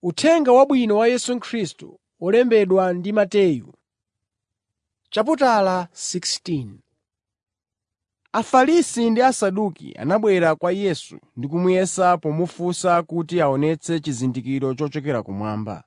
Uthenga Wabwino wa Yesu Khristu wolembedwa ndi Mateyu. Chaputala 16 Afarisi ndi Asaduki anabwera kwa Yesu ndi kumuyesa pomufunsa kuti aonetse chizindikiro chochokera kumwamba.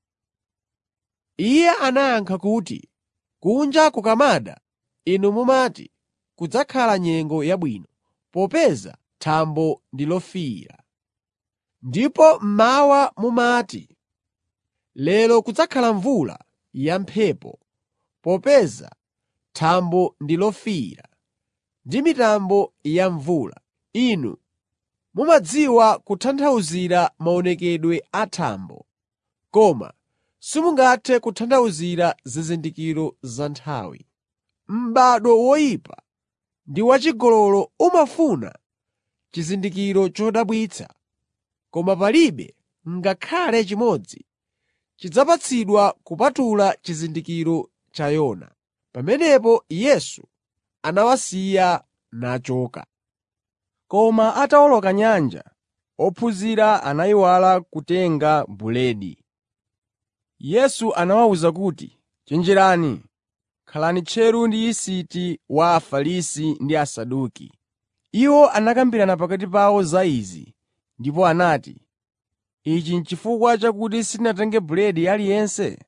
Iye anayankha kuti, “Kunja kukamada, inu mumati, ‘Kudzakhala nyengo yabwino,’ popeza thambo ndi lofiira. Ndipo mmawa mumati, ‘Lero kudzakhala mvula yamphepo,’ popeza thambo ndi lofiira ndi mitambo ya mvula. Inu mumadziwa kutanthauzira maonekedwe a thambo, koma simungathe kutanthauzira zizindikiro za nthawi. M'bado woyipa ndi wachigololo umafuna chizindikiro chodabwitsa, koma palibe ngakhale chimodzi chidzapatsidwa kupatula chizindikiro cha Yona.” Pamenepo Yesu anawasiya nachoka. Koma atawoloka nyanja, ophunzira anayiwala kutenga buledi. Yesu anawawuza kuti, “Chenjerani, khalani tcheru ndi yisiti wa Afarisi ndi Asaduki.” Iwo anakambirana pakati pawo za izi ndipo anati, “Ichi n'chifukwa chakuti sitinatenge buledi aliyense?”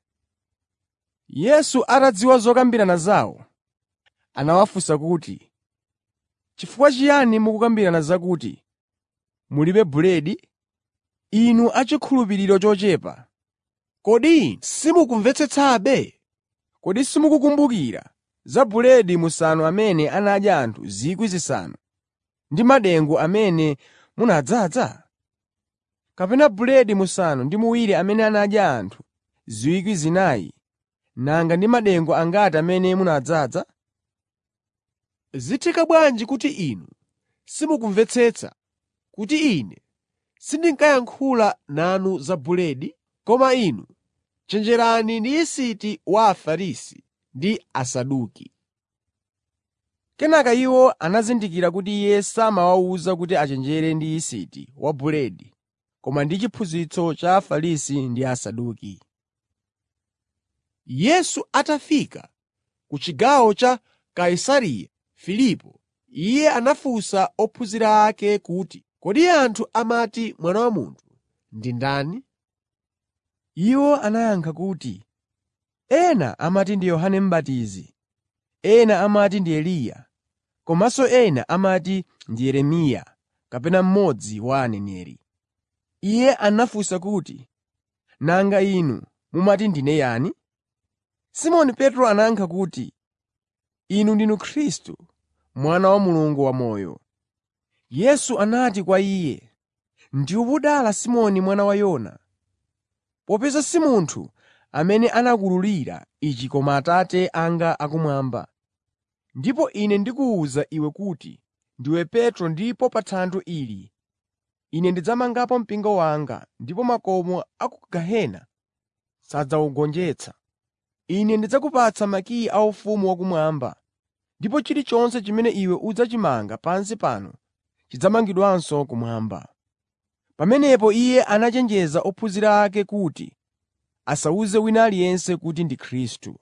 Yesu atadziwa zokambirana zawo, anawafunsa kuti, “Chifukwa chiyani mukukambirana zakuti mulibe buledi, inu achikhulupiriro chochepa? Kodi inu simukumvetsetsabe? Kodi simukukumbukira za buledi musanu amene anadya anthu 5,000 ndi madengu amene munadzaza? Kapena buledi musanu ndi muwiri amene anadya anthu 4,000 nanga ndi madengu angati amene munadzaza? Zitheka bwanji kuti inu simukumvetsetsa kuti Ine sindinkayankhula nanu za buledi? Koma inu chenjerani ndi yisiti wa Afarisi ndi Asaduki.” Kenaka iwo anazindikira kuti Iye samawawuza kuti achenjere ndi yisiti wa buledi koma ndi chiphunzitso cha Afarisi ndi Asaduki. Yesu atafika ku chigawo cha Kaisareya Filipo, Iye anafunsa ophunzira ake kuti, “Kodi anthu amati Mwana wa Munthu ndi ndani?” Iwo anayankha kuti, “Ena amati ndi Yohane M'batizi, ena amati ndi Eliya, komanso ena amati ndi Yeremiya kapena mmodzi wa aneneri.” Iye anafunsa kuti, “Nanga inu mumati ndine yani?” Simoni Petro anayankha kuti, “Inu ndinu Khristu, Mwana wa Mulungu wamoyo.” Yesu anati kwa iye, “Ndiwe wodala Simoni mwana wa Yona, popeza si munthu amene anakuwululira ichi koma Atate anga akumwamba. Ndipo Ine ndikuwuza iwe kuti ndiwe Petro ndipo pa thanthwe ili Ine ndidzamangapo mpingo wanga ndipo makomo a ku gehena sadzawugonjetsa. Ine ndidzakupatsa makiyi a ufumu wakumwamba, ndipo chilichonse chimene iwe udzachimanga pansi pano chidzamangidwanso kumwamba.” Pamenepo Iye anachenjeza ophunzira ake kuti asawuze wina aliyense kuti ndi Khristu.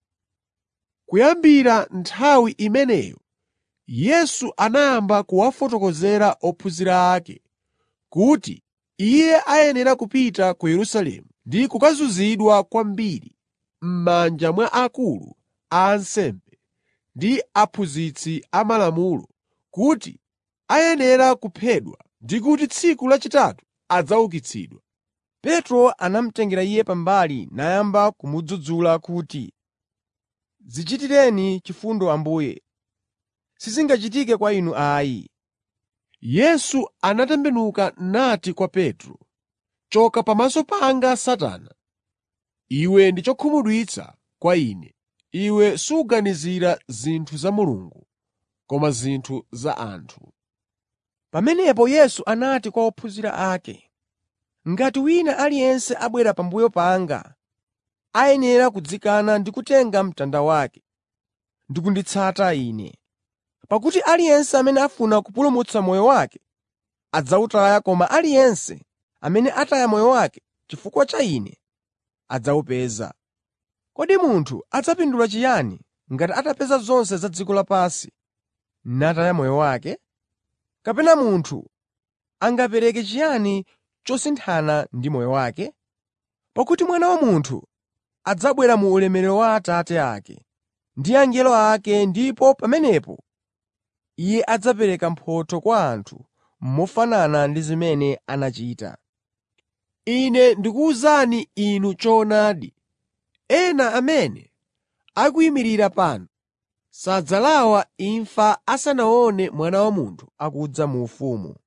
Kuyambira nthawi imeneyo Yesu anayamba kuwafotokozera ophunzira ake kuti Iye ayenera kupita ku Yerusalemu ndi kukazunzidwa kwambiri m'manja mwa akulu a ansembe ndi aphunzitsi amalamulo, kuti ayenera kuphedwa ndi kuti tsiku lachitatu adzaukitsidwa. Petro anamutengera Iye pambali nayamba kumudzudzula kuti, “Dzichitireni chifundo Ambuye, sizingachitike kwa Inu ayi.” Yesu anatembenuka nati kwa Petro, “Choka pamaso panga Satana! Iwe ndi chokhumudwitsa kwa Ine. Iwe suganizira zinthu za Mulungu, koma zinthu za anthu.” Pamenepo Yesu anati kwa ophunzira ake, “Ngati wina aliyense abwera pambuyo panga, ayenera kudzikana ndi kutenga mtanda wake ndi kunditsata Ine. Pakuti aliyense amene afuna kupulumutsa moyo wake adzawutaya koma aliyense amene ataya moyo wake chifukwa cha Ine adzawupeza. Kodi munthu adzapindula chiyani ngati atapeza zonse za dziko lapansi nataya moyo wake? Kapena munthu angapereke chiyani chosinthana ndi moyo wake? Pakuti Mwana wa Munthu adzabwera mu ulemerero wa Atate ake ndi angelo ake ndipo pamenepo Iye adzapereka mphotho kwa anthu mofanana ndi zimene anachita. Ine ndikuwuzani inu choonadi, ena amene akuyimirira pano sadzalawa imfa asanaone Mwana wa Munthu akudza mu ufumu